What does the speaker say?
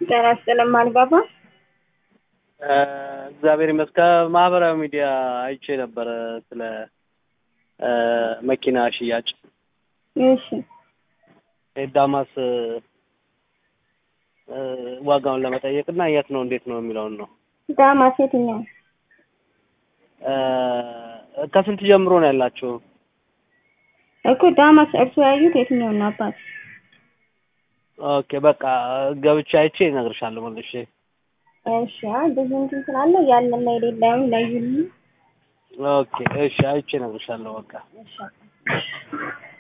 ጤና ይስጥልኝ ማልባባ እግዚአብሔር ይመስገን። ማህበራዊ ሚዲያ አይቼ ነበረ ስለ መኪና ሽያጭ እሺ ዳማስ ዋጋውን ለመጠየቅ እና የት ነው እንዴት ነው የሚለውን ነው። ዳማስ የትኛው ከስንት ጀምሮ ነው ያላችሁ? እኮ ዳማስ እርሱ ያዩት የትኛው ነው አባት? ኦኬ በቃ ገብቼ አይቼ እነግርሻለሁ መልሼ። እሺ አይ ብዙ እንትን ስላለ ያለና የሌለውን ለዩልኝ። ኦኬ እሺ አይቼ እነግርሻለሁ በቃ። እሺ